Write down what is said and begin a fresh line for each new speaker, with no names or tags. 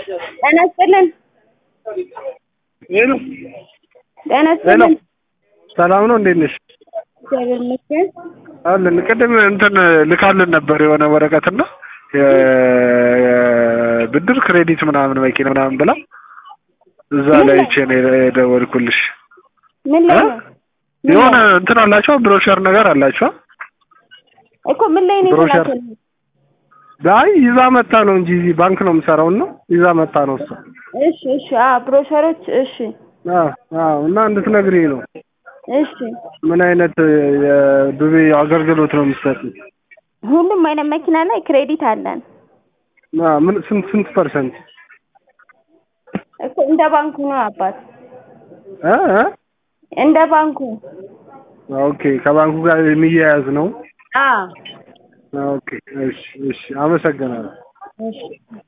ጤና ይስጥልን።
ሄሎ
ጤና
ሄሎ፣
ይስጥልን።
ሰላም ነው? እንዴት ነሽ?
እግዚአብሔር ይመስገን።
አለን ቅድም እንትን ልካልን ነበር የሆነ ወረቀትና የብድር ክሬዲት ምናምን መኪና ምናምን ብላ እዛ
ምን
ላይ
ላይ?
ቼ ነው የደወልኩልሽ።
ምን ላይ
እ?
ነው? ምን
የሆነ
ላይ?
እንትን አላቸው ብሮሸር ነገር አላቸው።
እኮ ምን ላይ ነው
ብሮሸር።
የተላከልኝ?
አይ ይዛ መታ ነው እንጂ እዚህ ባንክ ነው የምሰራው ነው ይዛ መታ ነው እሷ።
እሺ እሺ። አዎ ብሮሸሮች። እሺ
አዎ አዎ። እና እንድትነግሪኝ ነው
እሺ።
ምን አይነት የዱቤ አገልግሎት ነው የምትሰጡት?
ሁሉም አይነት መኪና ላይ ክሬዲት አለን
አ ምን ስንት ስንት ፐርሰንት
እኮ እንደ ባንኩ ነው አባት፣
እ እ?
እንደ ባንኩ።
ኦኬ ከባንኩ ጋር የሚያያዝ ነው።
አዎ
ኦኬ እሺ እሺ፣ አመሰግናለሁ።
እሺ